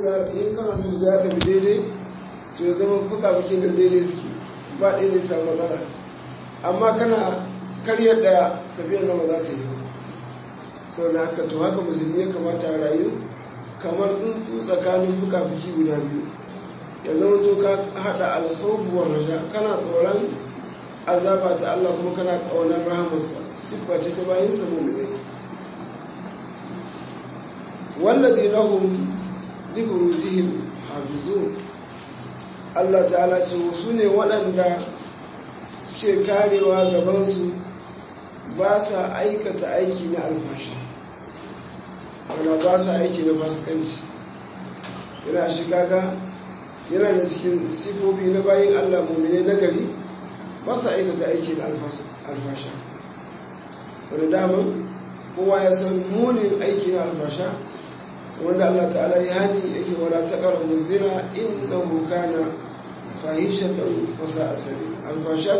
guda in kana so za ta bi daidai to ya zama fuka-fukin da daidai suke ba ɗaya ne samu matsala amma kana karya ɗaya tafiyar na ba za ta yi ba sau da haka to haka musulmi ya kamata a rayu kamar tsuntsu tsakanin fuka-fuki guda biyu ya zama to ka haɗa alkhawfu war raja kana tsoron azaba ta Allah kuma kana ƙaunar rahamarsa siffa ce ta bayan sa mu'minai والذين هم لفروجهم حافظون Allah ta'ala ce su ne waɗanda suke karewa gabansu ba sa aikata aiki na alfashi wanda ba sa aiki na fasikanci yana shi kaga yana da cikin sifofi na bayan Allah mummune na gari ba sa aikata aiki na alfasha wanda daman kowa ya san munin aiki na alfasha wanda Allah ta'ala ya hani yake wala taqrabu zina innahu kana fahishatan wa sa'a sabil alfashat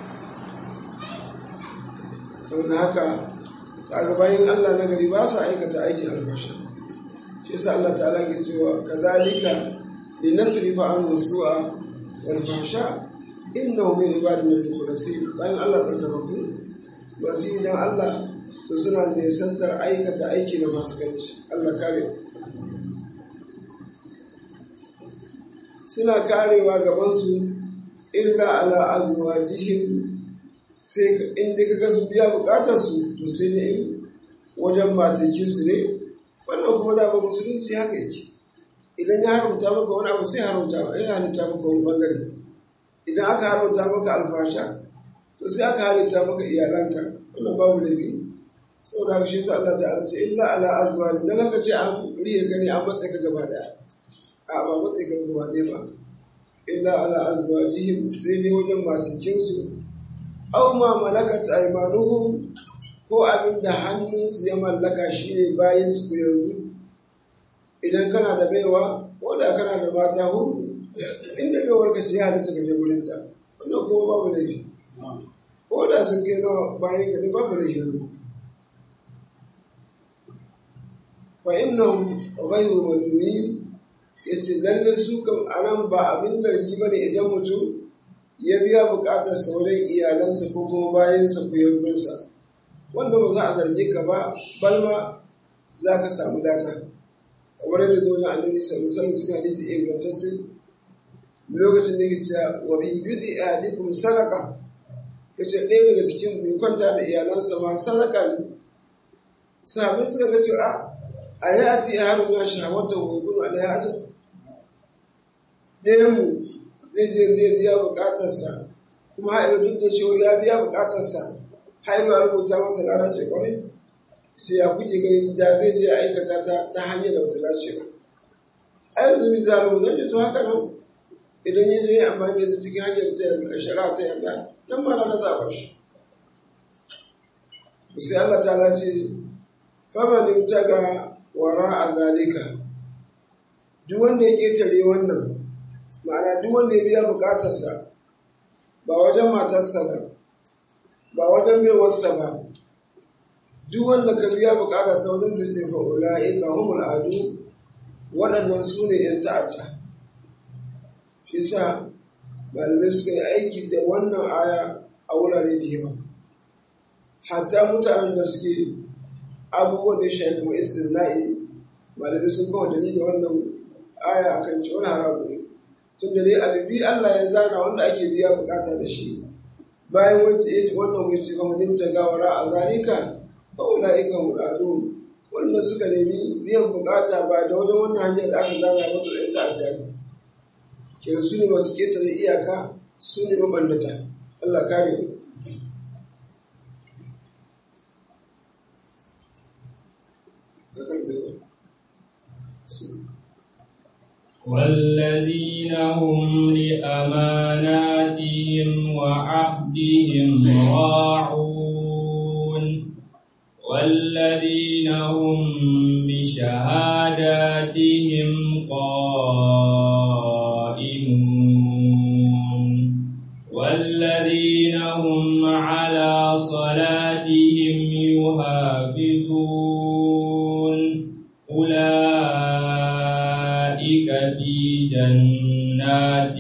saboda haka kaga bayan Allah na gari ba sa aikata aikin alfasha shi yasa Allah ta'ala ke cewa kadhalika linasrifa anhu su'a wal fahsha innahu min ibadina al-mukhlasin bayan Allah tsarkakaku masu idan Allah to suna nisantar aikata aiki na fasikanci Allah kare mu suna karewa gabansu illa ala azwajihim sai inda kaga su biya bukatar su to sai ne wajen matakin su ne wannan kuma da ba musulunci haka yake idan ya haramta maka wani abu sai haramta ya halitta maka wani bangare idan aka haramta maka alfasha to sai aka halitta maka iyalanka wannan babu da biyu saboda haka shi yasa Allah ta'ala ce illa ala azwaji dan haka ce an riya gani an matsa ka gaba daya a ba matsa ka gaba daya ba illa ala azwajihim sai dai wajen matakin su aw ma malakat aymanuhum ko abin da hannunsu ya mallaka shine bayan su yanzu idan kana da baiwa ko da kana da mata hudu inda baiwar ka ce ya halitta ka je gurin ta wannan kuma babu laifi ko da sun kai nawa bayan ka ne babu laifi fa innahum ghayru malumin yace lalle su kam anan ba abin zargi bane idan mutum ya biya bukatar sauran iyalansa ko kuma bayansa ko yankunsa wanda ba za a zarge ka ba balma za ka samu data kamar yadda zo na annabi sallallahu alaihi wasallam cikin hadisi ingantacce lokacin da yake cewa wa bi bidi ahadikum sadaqa yace ɗaya daga cikin mai kwanta da iyalansa ma sadaka ne sahabbai suka ga cewa a yi ati a harin na shawata wa gudu a daya ajin ɗayan mu zai je zai biya bukatarsa kuma haɗa duk da cewa ya biya bukatarsa haiba rubuta masa rana ce kawai ce ya kuke gani da zai je aikata ta ta hanyar da bata dace ba a yanzu mi zalimu zan to haka nan idan ya je amfani da cikin hanyar ta shari'a ta yarda nan ma na zaɓa shi sai Allah ta ce fama ga wara a zalika duk wanda ya ƙetare wannan ma'ana duk wanda ya biya bukatarsa ba wajen matarsa ba ba wajen baiwarsa ba duk wanda ka biya bukatar ta wajen sai ce fa ula'ika humul adu waɗannan su ne ‘yan ta'adda shi sa malamai suka yi aiki da wannan aya a wurare da yawa hatta mutanen da suke abubuwan da ya shafi kuma istirna'i malamai sun kawo dalilin wannan aya akan ci wani haramu ne tun da dai abubi Allah ya zana wanda ake biya bukata da shi bayan wacce ya wannan wai ce kuma nimta gawara a zalika fa ulaika muradu wanda suka nemi biyan bukata ba da wajen wannan hanyar da aka zana ba su ɗan ta'adda ne kenan su ne masu ƙetare iyaka su ne mabannata Allah kare mu والذين هم لأماناتهم وعهدهم راعون والذين هم بشهاداتهم قائمون والذين هم على صلاتهم يحافظون أولئك أولئك في جنات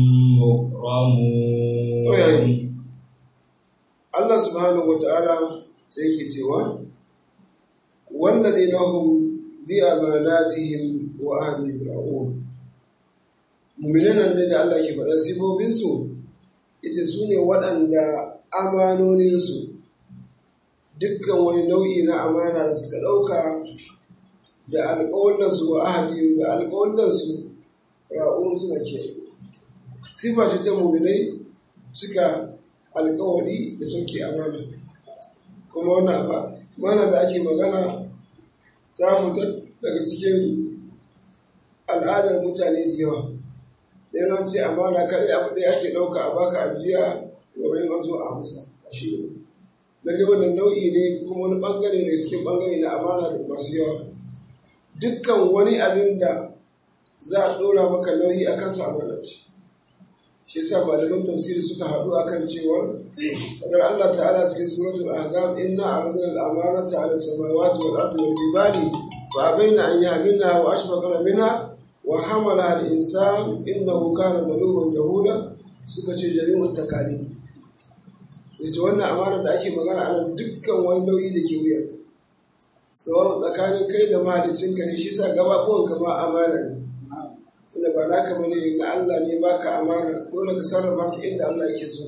مكرمون Allah subhanahu wa ta'ala sai yake cewa والذين هم بأماناتهم وأهلهم راؤون muminan nan da Allah ke faɗa sifoffinsu ita su ne waɗanda amanoninsu dukkan wani nau'i na amana da suka ɗauka da alƙawalinsu wa ahali da alƙawalinsu ra'un suna ke sifa ce ta muminai suka alƙawari da suke amana kuma wannan amana da ake magana ta fitar daga cikin al'adar mutane da yawa da an ce amana kare abu da ake ɗauka a baka ajiya domin an zo a amsa a shi ne lalle wannan nau'i ne kuma wani ɓangare ne cikin ɓangare na amana da masu yawa dukkan wani abin da za a ɗora maka nauyi a kansa amana ce shi yasa malaman tafsiri suka haɗu akan cewa kadar Allah ta'ala cikin suratul ahzab inna aradna al-amanata 'ala as-samawati wal ardi wal jibali fa abaina an yahmilnaha wa ashfaqna minha wa hamala al-insan innahu kana zaluman jahula suka ce jami'ut takali yace wannan amana da ake magana ana dukkan wani nauyi da ke wuyanka sawa tsakanin kai da mahaliccinka ne shi sa gababuwan ka ma amana ne tunda ba naka bane na Allah ne baka amana dole ka sarrafa su inda Allah yake so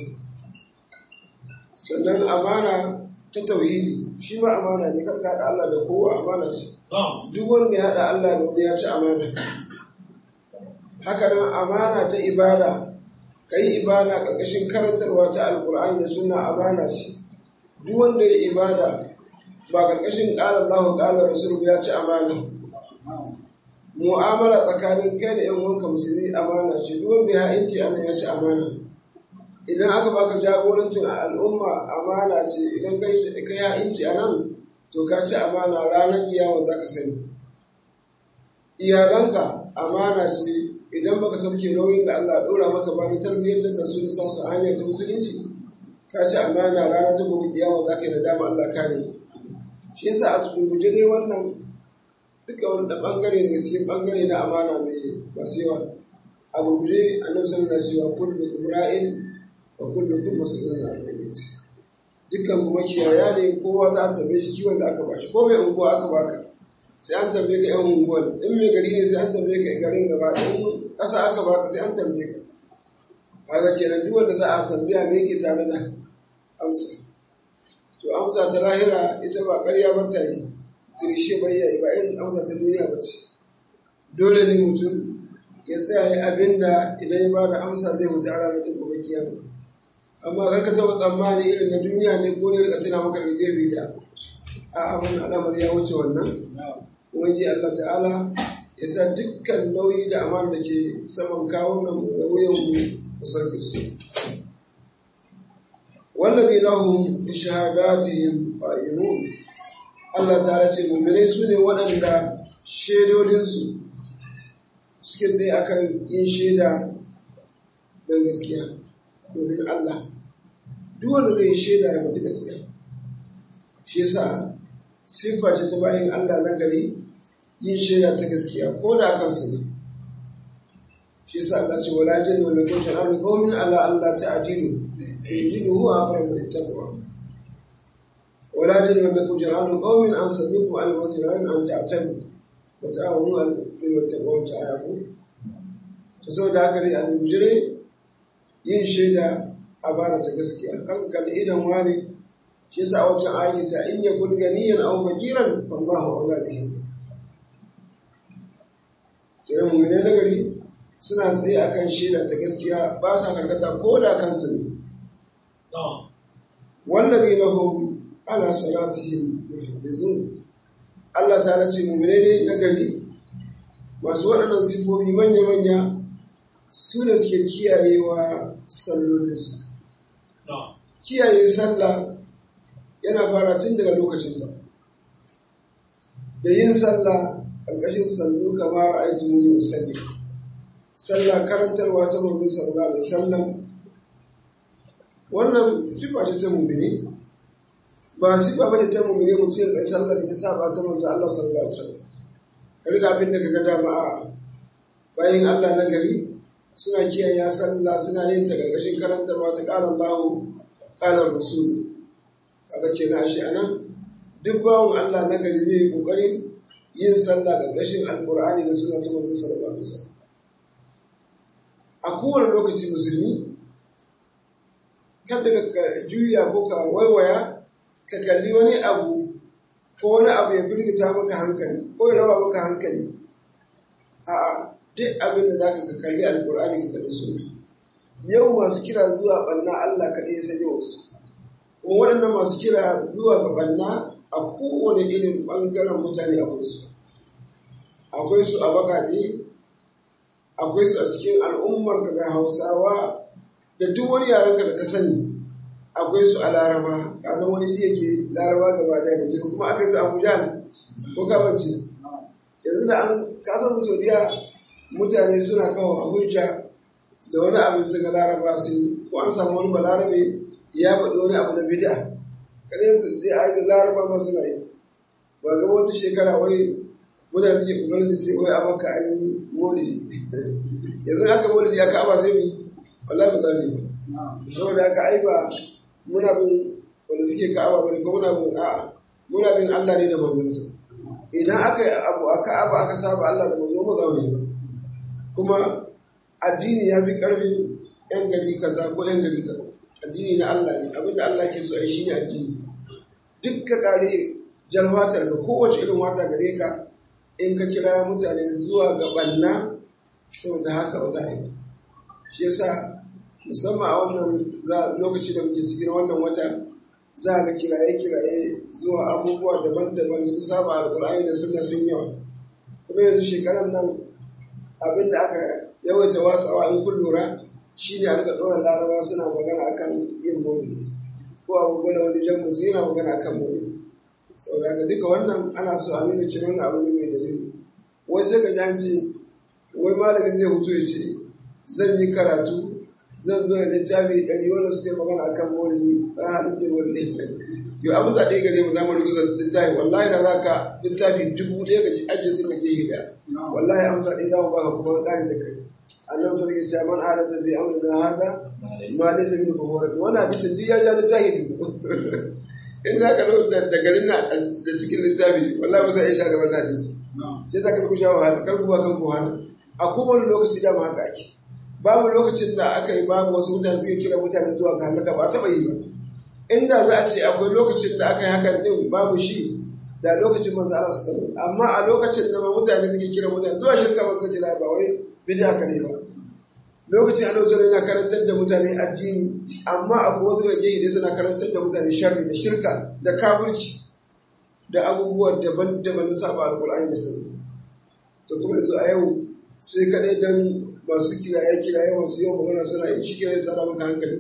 sannan amana ta tauhidi shi ma amana ne karka haɗa Allah da kowa amana ce duk wanda ya haɗa Allah da wani ya ci amana haka nan amana ta ibada ka yi ibada ƙarƙashin karantarwa ta alƙur'ani da suna amana ce duk wanda ya ibada ba ƙarƙashin ƙalar Allah ƙalar Rasul ya ci amana mu'amala tsakanin kai da 'yan wanka musulmi amana ce duk wanda ya inci ana ya ci amana idan aka baka jagorancin al'umma amana ce idan ka ya inci a nan to ka ci amana ranar kiyama za ka sani iyalanka amana ce idan baka sauke nauyin da Allah dora maka ba ni tarbiyyantar da su da sa su hanyar ta musulunci ka ci amana ranar ta gobe kiyama za ka yi da dama Allah kare shi yasa a gurguje dai wannan duka wani da bangare daga cikin bangare na amana mai masu yawa a gurguje annabi sallallahu alaihi wasallam kullu ra'in wa kullu kun mas'ulun an ra'iyati dukkan kuma kiyaya ne kowa za a tambaye shi kiwon da aka bashi ko mai unguwa aka baka sai an tambaye ka yan unguwar in mai gari ne sai an tambaye ka garin gaba in ƙasa aka baka sai an tambaye ka kaga kenan duk wanda za a tambaya me yake tare da amsa to amsa ta lahira ita ba ƙarya ba ta yi tirishe bai yi ba in amsa ta duniya ba ce dole ne mutum ya tsaya ya abin da idan ya ba da amsa zai wuce a ranar ta gobe kiyama amma kar ka taɓa tsammani irin na duniya ne ko ne rika tuna maka da gefe da a abin al'amari ya wuce wannan wani Allah ta'ala ya sa dukkan nauyi da amana da ke saman kawunan da wuyan mu kusan da su wallazi lahum bi shahadatihim qa'imun Allah ta'ala ce mu'minai su ne waɗanda shaidodinsu suke tsaye akan yin shaida don gaskiya domin Allah duk wanda zai shaida ya faɗi gaskiya shi yasa siffa ce ta bayan Allah na gari yin shaida ta gaskiya ko da kansu ne shi yasa Allah ce wala jin wala ko shan an qawmin ala Allah ta'dilu yudilu huwa aqrabu littaqwa wala jin wala ko shan an qawmin an sabiqu al wasiran an ta'tabu wa ta'awunu al bil wattaqwa ta'abu to saboda haka ne a bujire yin shaida a bada ta gaskiya kan kalli idan wani shi yasa a wancan ayi ta in yakun ganiyan aw faqiran fallahu awla bihi kiran mu'mini na gari suna tsaye akan shaida ta gaskiya ba sa karkata ko da kansu ne wallazi lahum ala salatihim yuhafizun Allah ta ce mu'mini ne na gari masu waɗannan sifofi manya-manya su ne suke kiyayewa sallolinsu kiyaye sallah yana fara tun daga lokacinta da yin sallah ƙarƙashin sallu kamar aiki muni musalli sallah karantarwa ta manzo sallallahu alaihi wasallam wannan sifa ce ta mumini ba sifa ba ce ta mumini mutum ya kai sallah da ta saba ta manzo Allah sallallahu alaihi wasallam ka riga abin da kaga dama a bayan Allah na gari suna kiyaye sallah suna yin ta gargashin karanta ba ta ƙara Allah ƙalar rasul kaga kenan ashe anan duk bawon Allah na gari zai yi ƙoƙarin yin sallah gargashin alƙur'ani da suna ta manzo sallallahu alaihi wasallam a kowane lokaci musulmi kada ka juya ko ka waiwaya ka kalli wani abu ko wani abu ya firgita maka hankali ko ya raba maka hankali a duk abin da zaka ka kalli alkur'ani ka kalli sunna yau masu kira zuwa banna Allah kaɗai ya sanya wasu kuma waɗannan masu kira zuwa ga banna a kowane irin ɓangaren mutane akwai su akwai su a bakaɗe akwai su a cikin al'ummar da hausawa da duk wani yaren ka da ka sani akwai su a laraba ka san wani ji yake laraba gaba daya da kuma aka su abuja ko kamance yanzu da an ka san saudiya mutane suna kawo abuja da wani abin su ga laraba sun yi ko an samu wani balarabe ya faɗi wani abu na bid'a kare su je a yi laraba ma suna yi ba ga wata shekara wai mutane suke kokarin su ce wai a maka an yi maulidi yanzu aka maulidi aka aba sai mu yi wallahi ba za mu yi saboda aka ai ba muna bin wanda suke ka'aba bane ko muna bin a'a muna bin Allah ne da manzansa idan aka yi abu aka aba aka saba Allah da manzo mu za mu yi ba kuma addini ya fi karfi yan gari kaza ko yan gari kaza addini na Allah ne abinda Allah ke so ai shine addini duk ka kare jalwatar ka kowace irin wata gare ka in ka kira mutane zuwa ga banna saboda haka ba za a yi shi yasa musamman a wannan lokaci da muke cikin wannan wata za ga kiraye-kiraye zuwa abubuwa daban-daban sun saba alkur'ani da suna sun yawa kuma yanzu shekarar nan abin da aka yawaita watsawa in kun lura shi ne a rika ɗora laraba suna magana akan yin maulidi ko abubuwa da wani jan mutum yana magana akan maulidi sau da duka wannan ana so a nuna cewa wannan abu ne mai dalili wai sai ka ji an ce wai malamin zai hutu ya ce zan yi karatu zan zo da littafi ɗari wanda suke magana akan maulidi a halittar maulidi yau abu sa ɗaya gare mu za mu rubuta littafi wallahi da za ka littafi dubu ɗaya ga ajiye sun ga gehe ɗaya wallahi amsa ɗaya za mu baka kuma ƙari da kai annabi sun rike cewa man arasa bi amrina hada ma laysa min fawara wannan hadisin duk ya ja littafi dubu in za ka da garin na da cikin littafi wallahi ba sai ya ja da wannan hadisi sai za ka ku sha wahala kar ku ba kan ku wahala a kowane lokaci da ma haka ake babu lokacin da aka yi babu wasu mutane suke kira mutane zuwa ga halaka ba taɓa yi ba inda za a ce akwai lokacin da aka yi hakan din babu shi da lokacin manzo Allah sallallahu amma a lokacin da mutane suke kira mutane zuwa shirka ba suka kira ba wai bid'a ka ne ba lokacin annabi sallallahu yana karantar da mutane addini amma akwai wasu da gehe suna karantar da mutane sharri da shirka da kafirci da abubuwa daban-daban na saba alqur'ani da sunna to kuma yanzu a yau sai kadai dan masu kiraye-kiraye masu yawan magana suna yi shi kiraye tsada maka hankali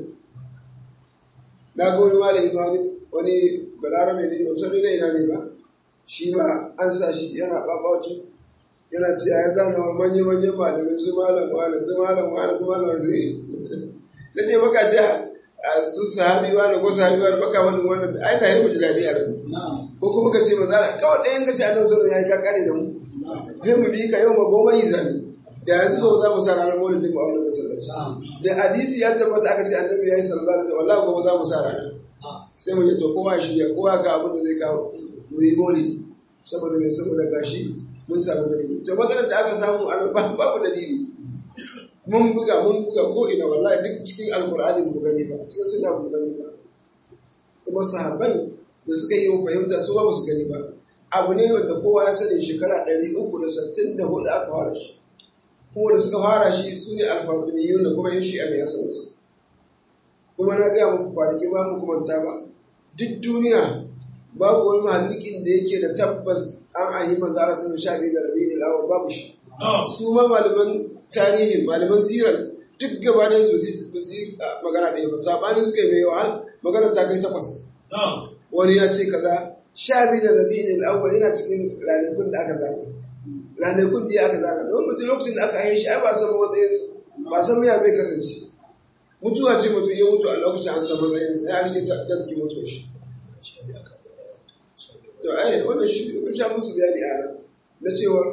na ga wani malami ma wani balarabe ne ba sani na ina ne ba shi ma an sa shi yana babatu yana cewa ya zana wa manya-manyan malamin su malam wani su malam wani su malam wani na ce baka ce a su sahabi wani ko sahabi wani baka wani wani ai na yi mu ji daɗi a rabu ko kuma ka ce maza kawai ɗayan ka ce annabi sallallahu alaihi wasallam ya yi kakare da mu kai mu bi ka yau ma goma yi zani da yanzu ba za mu sa ranar maulidin mu a wannan masallaci da hadisi ya tabbata aka ce annabi ya yi sallallahu alaihi wasallam wallahi gobe za mu sa ranar sai mu je to kowa ya shirya kowa ga abin da zai kawo mu yi maulidi saboda mai saboda gashi mun samu dalili to matsalar da aka samu a nan babu dalili mun buga mun buga ko ina wallahi duk cikin alkur'ani mu gani ba cikin suna mu gani ba kuma sahabbai da suka yi fahimta su ba su gani ba abu ne wanda kowa ya sani shekara ɗari uku da sittin da hudu aka fara shi kuma da suka fara shi su ne alfatimiyyu da kuma yin shi'a ne ya san su kuma na gaya muku kwanaki ba mu kumanta ba duk duniya babu wani mahallikin da yake da tabbas an ayi manzo Allah sun sha biyu da rabi da awal babu shi su ma malaman tarihi malaman sirar duk gaba da su su yi magana da ba sabanin suka yi mai yawa magana ta kai takwas wani ya ce kaza sha biyu da rabi da awal yana cikin ranakun da aka zana ranakun da aka zana don mutum lokacin da aka haife shi ai ba san matsayinsa ba san ya zai kasance mutuwa ce mutum ya mutu a lokacin an san matsayinsa ya rike ta cikin mutuwar shi to ai wannan shi mun sha musu bayani a nan na cewa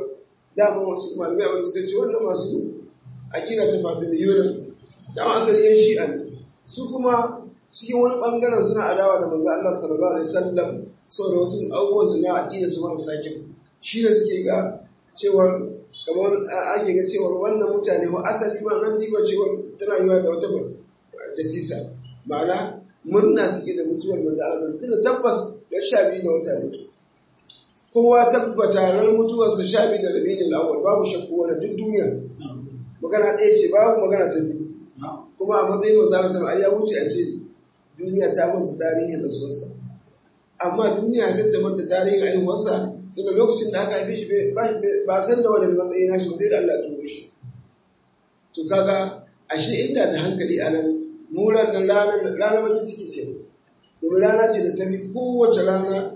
dama wasu malamai abin suka ce wannan masu aƙida ta faɗi da yunan dama asali yan shi'a ne su kuma cikin wani ɓangaren suna adawa da manzo Allah sallallahu alaihi wasallam saboda wasu abubuwan su na aƙida su marasa kyau shi ne suke ga cewar kamar ake ga cewar wannan mutane ko asali ma nan diba cewar tana yiwa da wata da sisa ma'ana murna suke da mutuwar manzo Allah tunda tabbas ya sha biyu da wata mutu kowa tabbata ran mutuwarsa sha biyu da rabi'in al-awwal babu shakku wani duk duniya magana ɗaya ce babu magana ta biyu kuma a matsayin manzo Allah sama ai ya wuce a ce duniya ta manta tarihin rasuwarsa amma duniya zai ta manta tarihin haihuwarsa tunda lokacin da aka haife shi ba san da wani matsayi na shi sai da Allah ya turo shi to kaga ashe inda da hankali a nan muran nan ranar ranar bakin ciki ce domin rana ce da ta fi kowace rana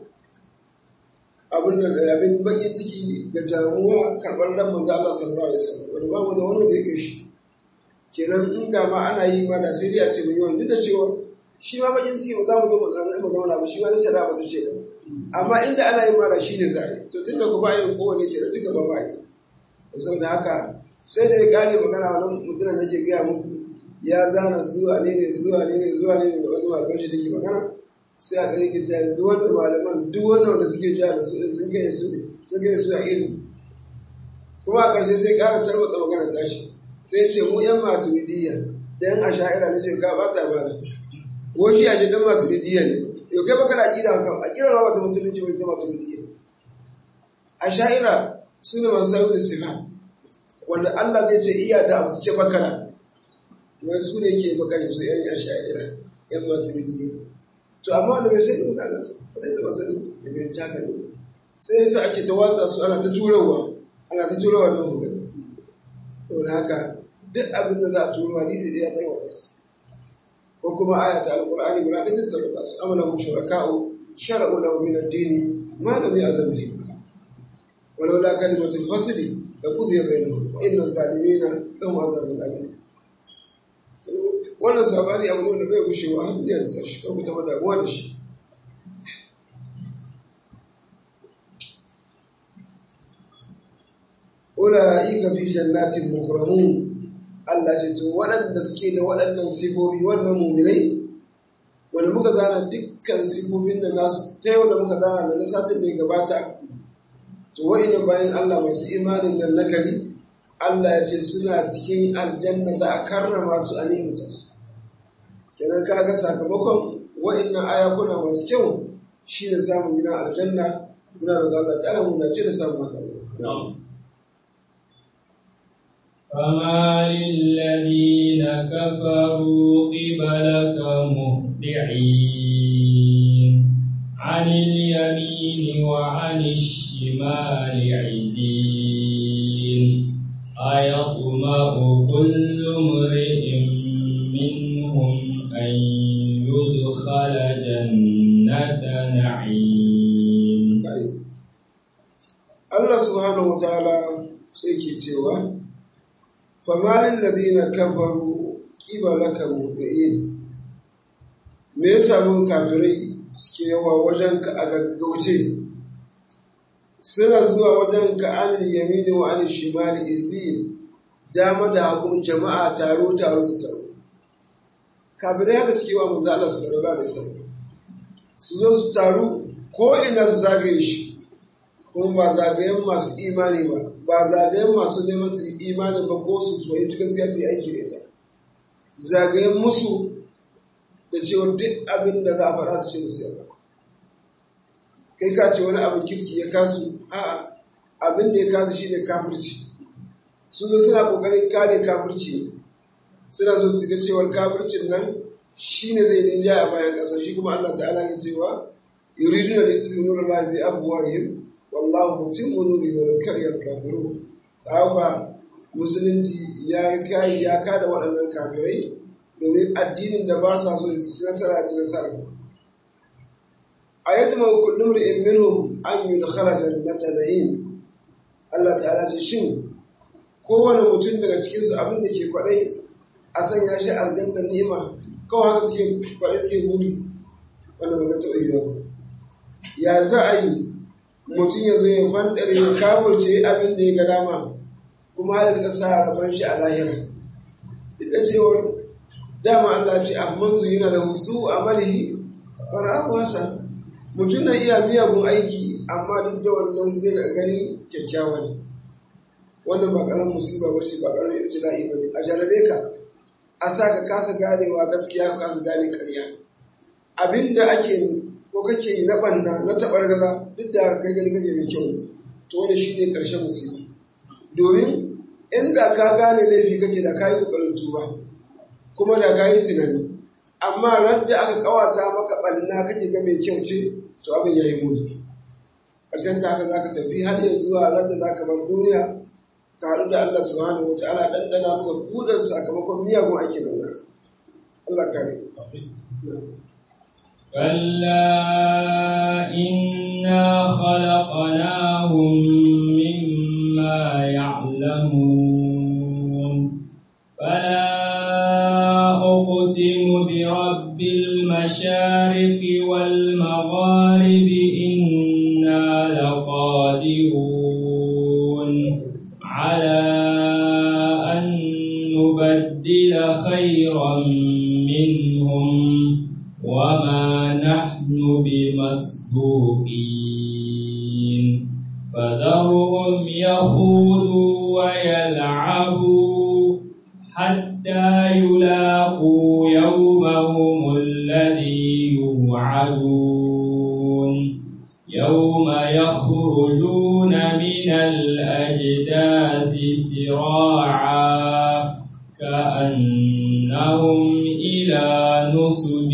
abin da abin bakin ciki da jamuwa karɓar ran manzo Allah sallallahu alaihi wasallam wani ba mu da wani da yake shi kenan inda ma ana yi ma da sai dai a ce mun yi wani duk da cewa shi ma bakin ciki ba za mu zo mu zauna mu zauna ba shi ma zai tara ba ta ce ba amma inda ana yin mara shi ne zai to tun da ku ba yin kowane ke da duka ba ba yi saboda haka sai da ya kare magana wani mutumin da ke gaya muku ya zana zuwa ne ne zuwa ne ne zuwa ne ne da wani malaman shi da ke magana sai a kare ke cewa yanzu wanda malaman duk wanda wanda suke ja da su sun kai su ne sun kai su a ilimi kuma a ƙarshe sai ƙara tarwatsa magana tashi sai ce mu yan maturidiyya da yan asha'ira na ce ka ba ta ba da ko shi a shi dan maturidiyya ne yau kai baka da aƙida kan aƙida ma wata musulunci wai zama maturidiyya asha'ira su ne masu saurin sifat wanda Allah zai ce iya da abu ce bakara wai su ne ke bakari su yan asha'ira yan maturidiyya to amma wanda bai sai ba kaga ba zai zama sani da bai jaka ne sai yasa ake ta watsa su ana ta turawa ana ta turawa nan magana to da haka duk abin da za a turo hadisi da ya tarwata su ko kuma aya ta alqur'ani guda ɗaya ta tarwata su amana mu shuraka'u shar'u lahu min ad-din ma lam ya'zam bihi walau la kalimatul fasli la qudiya bainahum wa inna zalimina lahum adhabun alim wannan sabani abu ne wanda bai gushewa har duniya ta tashi ko ku taɓa damuwa da shi ula'ika fi jannatin mukramun Allah ce to waɗanda suke da waɗannan sifofi wannan muminai wanda muka zana dukkan sifofin da nasu ta yau da muka zana da na satin da ya gabata to wa'ina bayan Allah masu imanin nan nakari Allah ya ce suna cikin aljanna za a karrama su a ni'imta su kenan kaga sakamakon wa'innan ayakuna masu kyau shi ne samun gidan aljanna muna da Allah ta'ala mu dace da samun haka فما للذين كفروا قبلك مهطعين عن اليمين وعن الشمال عزين أيطمع كل امرئ منهم أن يدخل جنة نعيم Allah subhanahu wa ta'ala sai ke cewa famalin ladina kafaru qibalaka mu'min me yasa mun kafirai suke yawa wajen ka a gaggauce suna zuwa wajen ka an yamini wa an shimali izin dama da hagun jama'a taro taro su taro kafirai haka suke wa manzo Allah sallallahu alaihi wasallam su zo su taru ko ina su zagaye shi kuma ba zagayen masu imani ba ba zagayen masu neman su imani ba ko su su fahimci gaskiya su yi aiki da ita zagayen musu da cewa duk abin da za a faɗa su ce musu yawa kai ka ce wani abin kirki ya kasu a'a abin da ya kasu shi ne kafirci su zo suna ƙoƙarin kare kafirci ne suna so su ga cewar kafircin nan shi ne zai dinja a bayan ƙasa shi kuma Allah ta'ala ya cewa yuriduna da yuzuru nura lahi bi abwahihim wallahu mutimmu nuri wa law kariya al-kafirun haka musulunci ya kai ya kada waɗannan kafirai domin addinin da ba sa so su ci nasara ci nasara ayatuma kullum ri'in minhum an yudkhala jannata na'im Allah ta'ala ce shin kowane mutum daga cikin su abin da ke kwadai a sanya shi aljanna ni'ima kawai haka suke kwadai suke gudu wanda ba zai taɓa yiwuwa ya za a yi mutum ya zo ya fandare ya kamurce abin da ya ga dama kuma har da sa rabon shi a lahira duk da cewar dama Allah ce amman su yana da husu a malihi fara'ahu hasan mutum na iya miyagun aiki amma duk da wannan zai da gani kyakkyawa ne wannan ba karamin musiba ba ce ba karamin ibtila'i ba ne a jarabe ka a sa ka kasa ganewa gaskiya ka kasa gane karya abinda ake ko kake yi na banna na tabar gaza duk da kai gani kake mai kyau to wani shine karshen musiba domin inda ka gane laifi kake da kayi kokarin tuba kuma da kayi tunani amma radda aka kawata maka banna kake ga mai kyau ce to abin yayi muni karshen ta haka zaka tafi har yanzu zuwa radda zaka bar duniya ka haɗu da Allah subhanahu wa ta'ala ɗanɗana maka kudar sakamakon miyagun ake nuna Allah kare كلا إنا خلقناهم مما يعلمون فلا أقسم برب المشارق والمغارب إنا لقادرون على أن نبدل خيرا منهم وما نحن بمسبوقين فذرهم يخوضوا ويلعبوا حتى يلاقوا يومهم الذي يوعدون يوم يخرجون من الأجداث سراعا كأنهم إلى نصب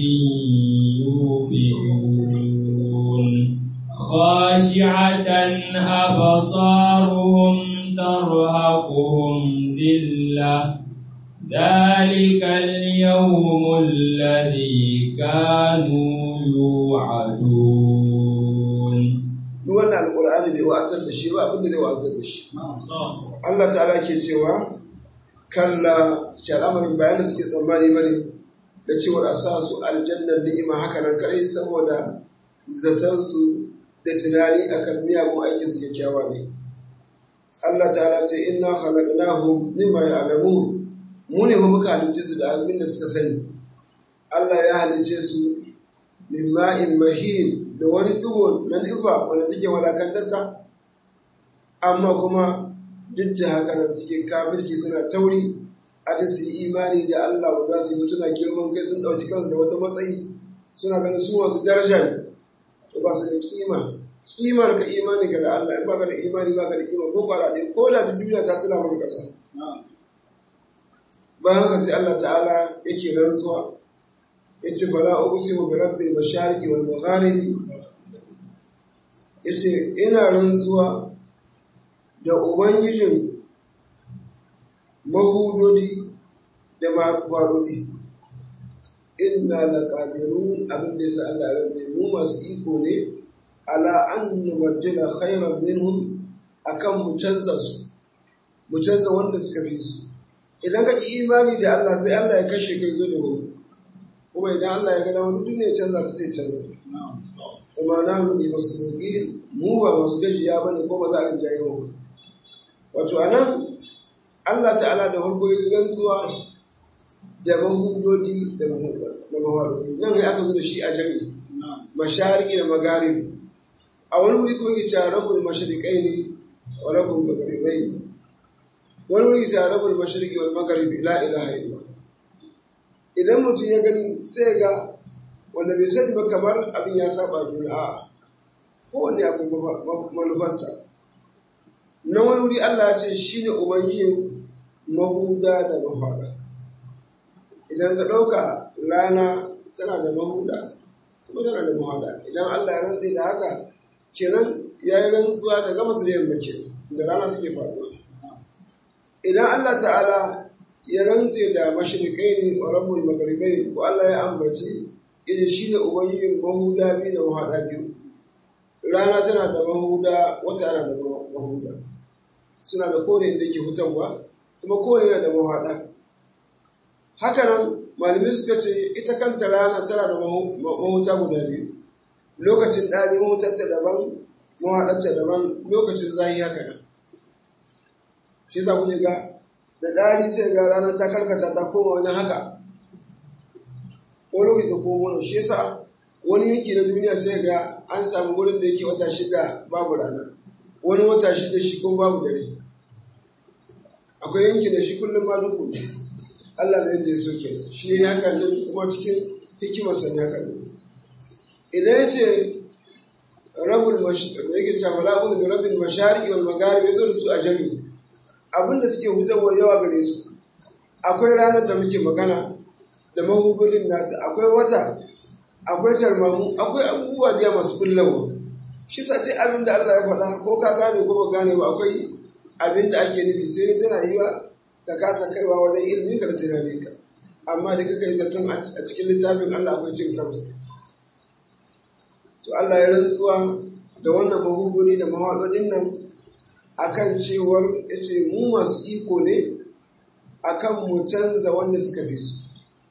يوفئون خاشعة أبصارهم ترهقهم ذلة ذلك اليوم الذي كانوا يوعدون duk wannan alƙur'ani bai wa'azar da shi ba abin da zai wa'azar da shi Allah ta'ala ke cewa kalla shi al'amarin bayan da suke tsammani bane da cewar a sa su aljannar ni'ima haka nan kadai saboda zaton su da tunani akan miyagun aikin su kyakkyawa ne Allah ta'ala ce inna khalaqnahum mimma ya'lamun mu ne muka halice su da abin da suka sani Allah ya halice su min ma'in mahin da wani dugo na nufa wanda suke walakantarta amma kuma duk da haka nan suke kafirci suna tauri a ta su yi imani da Allah ba za su yi suna girman kai sun ɗauki kansu da wata matsayi suna ganin su masu daraja ne to ba su da kima kimar ka imani ka da Allah in ba ka da imani ba ka da kima ko kwara ɗaya ko da duniya ta tuna maka ƙasa bayan haka sai Allah ta'ala yake rantsuwa yace fala uqsimu bi rabbil mashariqi wal magharibi yace ina rantsuwa da ubangijin mahudodi da mahudodi inna laqadirun abin da yasa Allah ya mu masu iko ne ala an nubaddila khayran minhum akan mu canza su mu canza wanda suka fi su idan ka ki imani da Allah sai Allah ya kashe kai zo da wani kuma idan Allah ya gada wani duniya canza ta sai canza kuma na mu ne masu roƙi mu ba masu gajiya ba ne ko ba za a rinjaye mu wato a nan Allah ta'ala da farko ya rantsuwa da mahudodi da mahawarodi nan ya aka zo da shi a jami'i mashariki da magaribi a wani wuri kuma ke cewa rabul masharikai ne wa rabul magaribai wani wuri ke cewa rabul mashariki wal magaribi la ilaha illallah idan mutum ya gani sai ga wanda bai sani ba kamar abin ya saba juna a kowanne akwai manufarsa na wani wuri Allah ya ce shi ne ubangijin mahuda da mafaɗa idan ka ɗauka rana tana da mahuda kuma tana da mafaɗa idan Allah ya rantse da haka kenan ya yi rantsuwa da gabas da yamma ke da rana take faɗuwa idan Allah ta'ala ya rantse da mashirikai ne wa rabbul magaribai ko Allah ya ambaci yace shine ubangijin mahuda biyu da mahaɗa biyu rana tana da mahuda wata yana da mahuda suna da kore inda yake hutarwa kuma kore yana da mahaɗa haka nan malamai suka ce ita kanta rana tana da mahuta guda biyu lokacin ɗari mahutarta daban mawaɗanta daban lokacin zahi haka nan shi sa kuke ga da ɗari sai ga ranar ta karkata ta koma wajen haka ko lokaci ta koma wani shi sa wani yanki na duniya sai ga an samu wurin da yake wata shida babu rana wani wata shida shi kuma babu dare akwai yanki da shi kullum ma duku ne Allah da yadda ya so ke shi ya haka nan kuma cikin hikimarsa ne haka nan idan ya ce rabul yake cewa rabul da rabin mashariki wal magharib ya zo da su a jami abinda suke hutarwa yawa gare su akwai ranar da muke magana da mahugudin nata akwai wata akwai tarmamu akwai abubuwa da masu kullawa shi sa duk abin da Allah ya faɗa ko ka gane ko ba gane ba akwai abin da ake nufi sai dai tana yiwa ka kasa kaiwa wajen ilimin ka da tunanin ka amma da kaka yi zaton a cikin littafin Allah akwai cin karo to Allah ya rantsuwa da wannan mahuguni da mawaɗoɗin nan akan cewar ya ce mu masu iko ne akan mu canza wanda suka fi su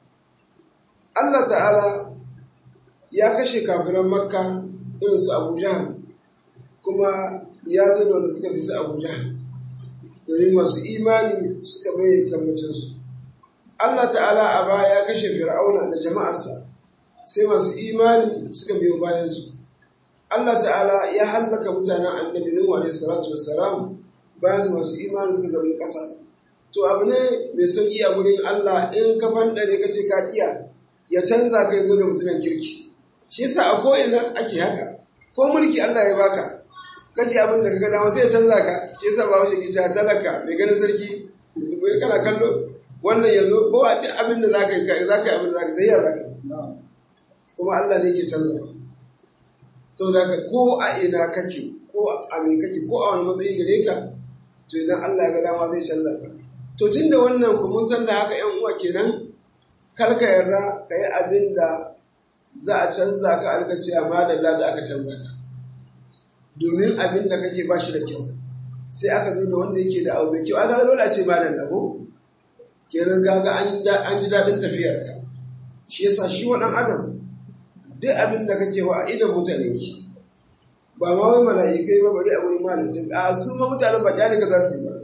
Allah ta'ala ya kashe kafiran makka irin su abu jahal kuma ya zo da wanda suka fi su abu jahal domin masu imani suka bai kammacinsu Allah ta'ala a baya ya kashe fir'auna da jama'arsa sai masu imani suka biyo bayansu Allah ta'ala ya hallaka mutanen annabi Nuhu alaihi salatu wassalam bayan su masu imani suka zama ƙasa to abu ne mai sauki a gurin Allah in ka fandare ka ce ka iya ya canza kai zo da mutumin kirki shi yasa a ko'ina ake haka ko mulki Allah ya baka kaji abin da kaga dama sai ya canza ka shi yasa ba wuce ki ta talaka mai ganin sarki mai kana kallo wannan yazo ko a duk abin da zaka yi zaka yi abin da zaka zai ya zaka kuma Allah ne ke canza saboda haka ko a ina kake ko a me kake ko a wani matsayi gare ka to idan Allah ya ga dama zai canza ka to tunda wannan ku mun san da haka yan uwa kenan kar ka yarda ka yi abin da za a canza ka alka ce amma da da aka canza ka domin abin da kake ba shi da kyau sai aka zo da wanda yake da abu mai kyau aka dole a ce ma da labo kenan kaga an ji daɗin tafiyar ka shi yasa shi waɗan adam duk abin da kake wa a idan mutane yake ba ma wai mala'ikai ba bari a wurin malamin a sun ma mutanen ba ka za su yi ba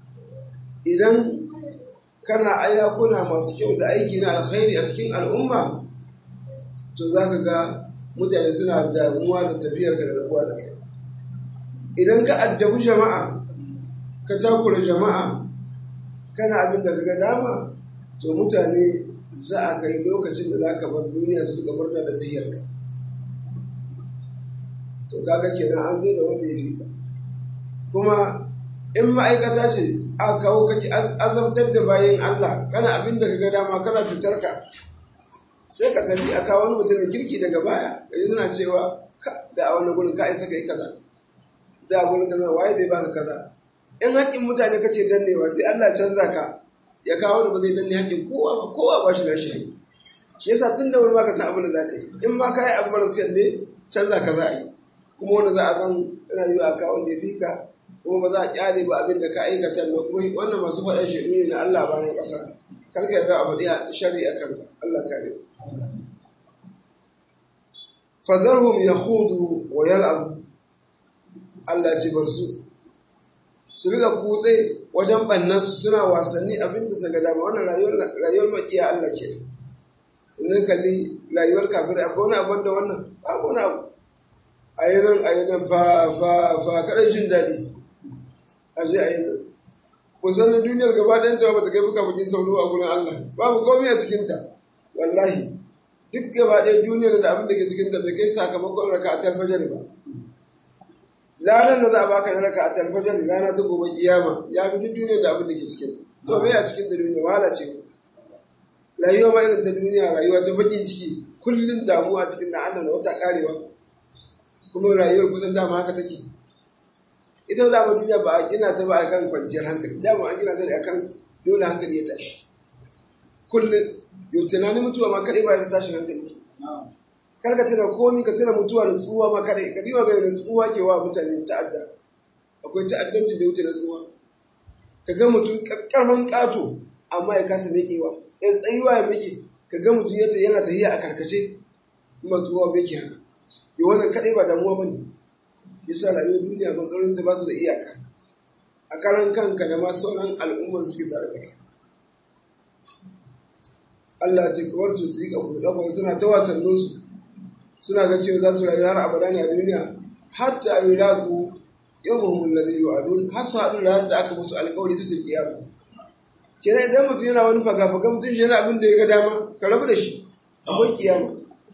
idan kana ayyakuna masu kyau da aiki na alkhairi a cikin al'umma to za ka ga mutane suna damuwa da tafiyar ka da rabuwa da kai idan ka addabi jama'a ka takura jama'a kana abin da ga dama to mutane za a kai lokacin da za ka bar duniya su ga murna da tahiyar ka to kaga kenan an zo da wanda ya fi ka kuma in ma'aikata ce a kawo kake azabtar da bayan Allah kana abin da kaga dama kana fitar ka sai ka tafi a kawo wani mutumin kirki daga baya ka yi suna cewa da a wani gurin ka isa ka yi kaza da a gurin kaza waye zai baka kaza in haƙƙin mutane kace dannewa sai Allah canza ka ya kawo da ba zai danne haƙƙin kowa ba kowa ba shi na shi haƙƙi shi yasa tun da wani ma ka san abin da za ka yi in ma ka yi abu marasa ne canza ka za a yi kuma wanda za a zan ina yi a kawo da ya fi ka kuma ba za a kyale ba abin da ka aikata da kuma wannan masu faɗa shaidu ne na Allah bayan ƙasa karka yarda a faɗi shari a kanka Allah kare fazarhum yahudu wa yal'abu Allah ce bar su su riga kutse wajen bannan su suna wasanni abin da suka dama wannan rayuwar rayuwar makiya Allah ke idan kalli rayuwar kafir akwai wani abin da wannan babu wani abu a yi nan a yi nan fa fa fa kaɗan jin daɗi a je a yi nan kusan na duniyar gaba ɗayan ta ba ta kai buka bakin sauro a gurin Allah babu komai a cikinta wallahi duk gaba ɗaya duniyar da abin da ke cikinta bai kai sakamakon raka a talfajar ba ranar da za a baka na raka a talfajar rana ta gobe kiyama ya fi duk duniyar da abin da ke cikinta to bai a cikinta duniya wahala ce rayuwa ma irin ta duniya rayuwa ta bakin ciki kullum damuwa cikin na Allah na wata karewa kuma rayuwar kusan dama haka take ita dama duniya ba a gina ta ba a kan kwanciyar hankali dama an gina ta da akan dole hankali ya tashi kullum yau tunanin mutuwa ma kaɗai ba ya tashi hankali kar ka tuna komi ka tuna mutuwa da tsuwa ma kaɗai ka diba ga da tsuwa ke wa mutane ta'adda akwai ta'addanci da wuce na tsuwa ka ga mutum ƙarfin ƙato amma ya kasa meƙewa ya tsayuwa ya meƙe ka ga mutum yana tafiya a karkace kuma tsuwa meƙe haka yi wannan kaɗai ba damuwa ba ne bisa rayuwar duniya matsalolin ta ba su da iyaka a karan kanka da ma sauran al'ummar suke tare da kai Allah ce kawar to su yi kafa suna ta wasannin su suna ga cewa za su rayu har abada ne a duniya hatta yi lagu yau muhimmin da zai yi wa har su haɗu da da aka musu alkawari su ce kiyama kenan idan mutum yana wani faga-faga mutum shi yana abin da ya ga dama ka rabu da shi akwai kiyama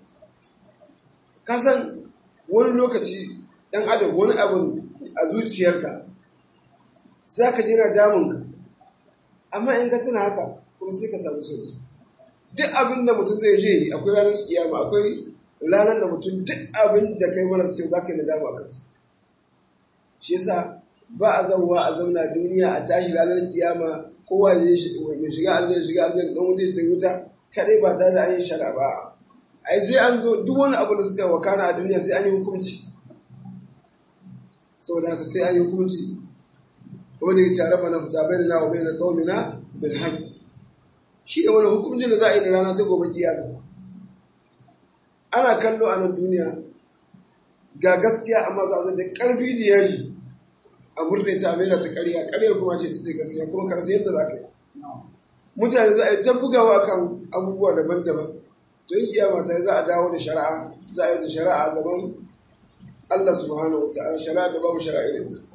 ka san wani lokaci ɗan adam wani abin a zuciyarka za ka jina damunka amma in ka tuna haka kuma sai ka samu sauki duk abin da mutum zai je akwai ranar kiyama akwai ranar da mutum duk abin da kai mara sai za ka yi nadama a kansa shi yasa ba a zauwa a zauna duniya a tashi ranar kiyama kowa ya shiga aljanna shiga aljanna don wuce sai wuta kadai ba tare da an yi shara ba ai sai an zo duk wani abu da suka wakana a duniya sai an yi hukunci saboda haka sai an yi hukunci kuma da ya tare mana fita bai da nawa bai da kawamina bil haƙi shi da wani hukuncin da za a yi da rana ta gobe kiyama ana kallo a nan duniya ga gaskiya amma za a zo da ƙarfi da yaji a murne ta mai da ta ƙarya ƙaryar kuma ce ta ce gaskiya kuma karsa yadda za ka yi mutane za a yi ta bugawa kan abubuwa daban-daban to yi kiyama ta za a dawo da shari'a za a yi ta shari'a gaban Allah subhanahu wa ta'ala shari'a da babu shari'a irin ta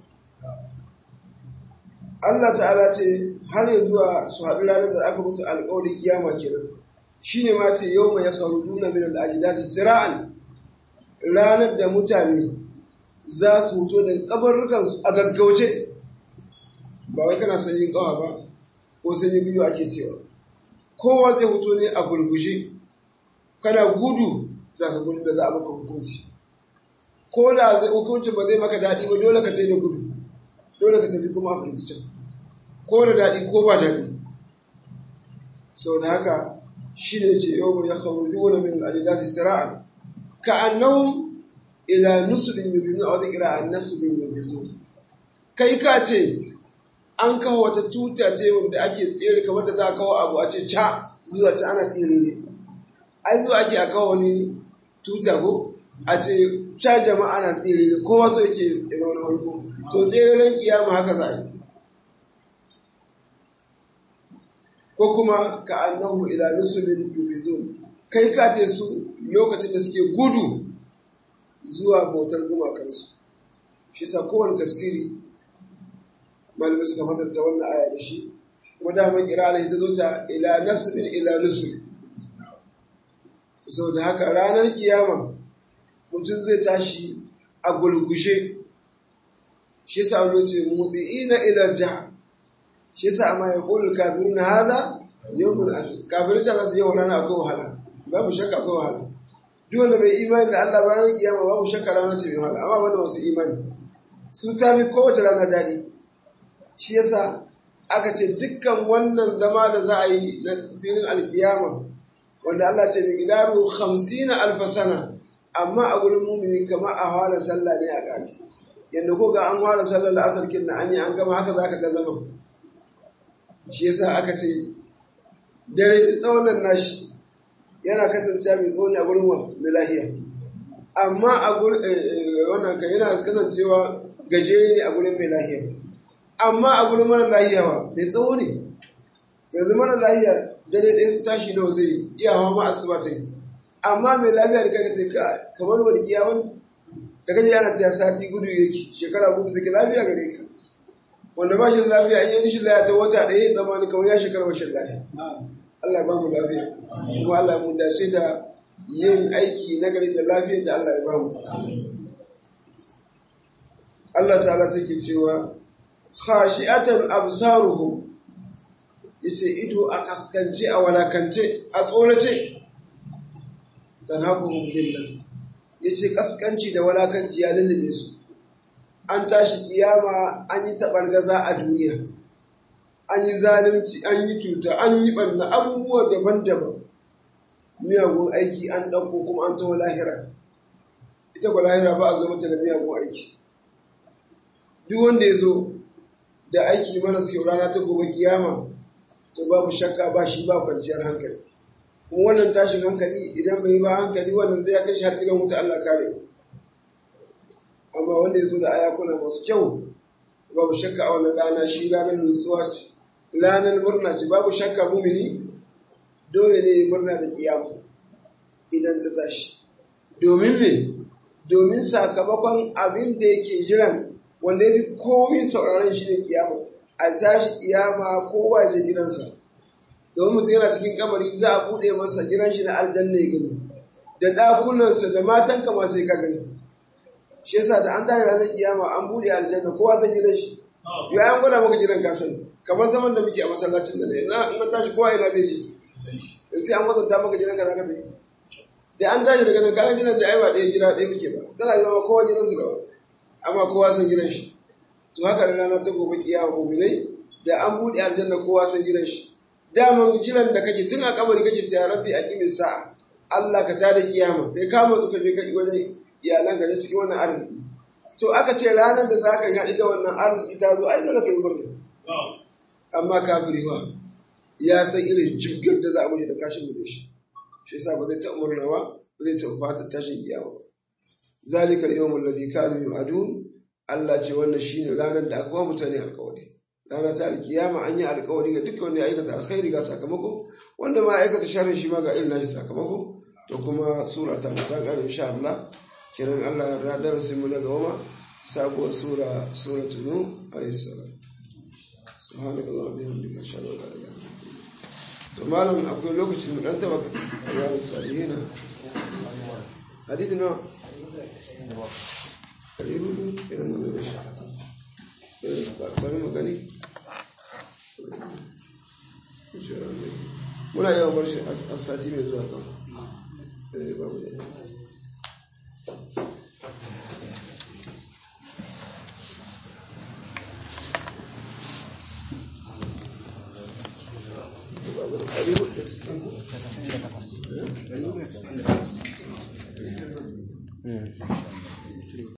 Allah ta'ala ce har ya zuwa su haɗu ranar da aka musu alƙawarin kiyama kenan shine ma ce yau mai yakharujuna min al-ajdati sira'an ranar da mutane za su fito daga kabarrukan su a gaggauce ba wai kana sanyin kawa ba ko sanyin biyu ake cewa kowa zai fito ne a gurgushe kana gudu za ka gudu da za a maka hukunci ko da hukuncin ba zai maka daɗi ba dole ka ce da gudu dole ka tafi kuma a firgicin ko da daɗi ko ba daɗi sau da haka shi ne ce yau ya kharuju wani min al'adilati sira'a ka annahum ila nusubin yubizu a wata kira an nasubin yubizu kai ka ce an kawo wata tuta ce wanda ake tsere kamar da za a kawo abu a ce ca zuwa ca ana tsere ne ai zuwa ake a kawo wani tuta ko a ce ca jama'a na tsere ne kowa so yake ya zauna farko to tseren kiyama haka za a yi ko kuma ka annahu ila nusulin yufidun kai ka ce su lokacin da suke gudu zuwa bautar gumakansu shi sa kowane tafsiri malamai suka fasarta wannan aya da shi kuma damar kirala ta zo ta ila nasibin ila nusul to saboda haka ranar kiyama mutum zai tashi a gulgushe shi yasa wani ce mudi'ina ila da shi yasa amma ya qulu kafiruna hada yawmul asr kafirin ta zasu yau rana akwai wahala babu shakka akwai wahala duk wanda bai imani da Allah ba ranar kiyama babu shakka rana ce mai wahala amma wanda masu imani su ta fi kowace rana daɗi shi yasa aka ce dukkan wannan zama da za a yi na filin alkiyama wanda Allah ce mai gidaru hamsina alfasana amma a gurin mumini kamar a fara sallah ne a ƙari yadda ko ga an fara sallar da asar kin an yi an gama haka za ka ga zaman shi yasa aka ce dare da tsaunan nashi yana kasancewa mai tsauni a gurin wa mai lahiya amma a gurin wannan kan yana kasancewa gajere ne a gurin mai lahiya amma a gurin mara lahiya ba mai tsawo ne yanzu mara lahiya dare ɗaya su tashi nawa zai iya hawa ma asuba ta yi amma mai lafiya da kaga ce kamar wani kiyaman da kaje ana cewa sati gudu yake shekara gudu take lafiya gare ka wanda ba shi da lafiya in yi nishin lafiya ta wata ɗaya ya zama kamar ya shekara washin lafiya Allah ba mu lafiya kuma Allah mu dace da yin aiki na gari da lafiyar da Allah ya ba mu Allah ta'ala sai ke cewa khashi'atan absaruhum yace ido a kaskance a walakance a tsorace tanabuhum billah yace kaskanci da walakanci ya lullube su an tashi kiyama an yi tabargaza a duniya an yi zalunci an yi cuta an yi banna abubuwa daban-daban miyagun aiki an ɗauko kuma an taho lahira ita ba lahira ba a zo mata da miyagun aiki duk wanda ya zo da aiki mana sau rana ta gobe kiyama to babu shakka ba shi ba kwanciyar hankali kuma wannan tashin hankali idan bai ba hankali wannan zai kai shi har gidan wuta Allah kare amma wanda ya zo da ayakuna masu kyau babu shakka a wannan rana shi ranar nutsuwa ce ranar murna ce babu shakka mumini dole ne murna da kiyama idan ta tashi domin me domin sakamakon abin da yake jiran wanda ya fi komi sauraron shi ne kiyama a tashi kiyama kowa je gidansa domin mutum yana cikin kabari za a buɗe masa gidan shi na aljanna ya gani da ɗakunansa da matanka ma sai ka gani shi yasa da an tashi ranar kiyama an buɗe aljanna kowa san gidan shi ya an gwada maka gidan ka sani kamar zaman da muke a masallacin da ne in an tashi kowa ina zai ji sai an kwatanta maka gidan ka za ka tafi da an tashi daga nan kayan gidan da ai ba ɗaya gida ɗaya muke ba tana yi ma kowa gidansu da wani amma kowa san gidan shi to haka da rana ta gobe kiyama muminai da an buɗe aljanna kowa san gidan shi daman jiran da kake tun a kabari kake ta rabbi a kimin sa'a Allah ka tada kiyama kai kama su ka je ka wajen iyalan ka je cikin wannan arziki to aka ce ranar da za ka haɗu da wannan arziki ta zo ai dole ka yi murna amma kafiri wa ya san irin jibgar da za a mutu da kashin da shi shi yasa ba zai taɓa murna ba ba zai taɓa fata tashin kiyama ba zalika al-yawm alladhi kanu yu'adun Allah ce wannan shine ranar da aka ba mutane alƙawari rana ta alkiyama an yi alƙawari ga dukkan wanda ya aikata alkhairi ga sakamako wanda ma aikata sharri shi ma ga irin nashi sakamako to kuma sura ta ta ƙara insha Allah kiran Allah ya darasin mu na gaba ma sabuwar sura suratul nuh alayhi salam subhanallahi wa bihamdihi ashhadu an la ilaha illa anta to malam akwai lokacin mu dan taba riyadu salihina hadisi na kare hudu irin da zai shi bari mu gani muna yawan bar shi a sati mai zuwa kan babu da Mm.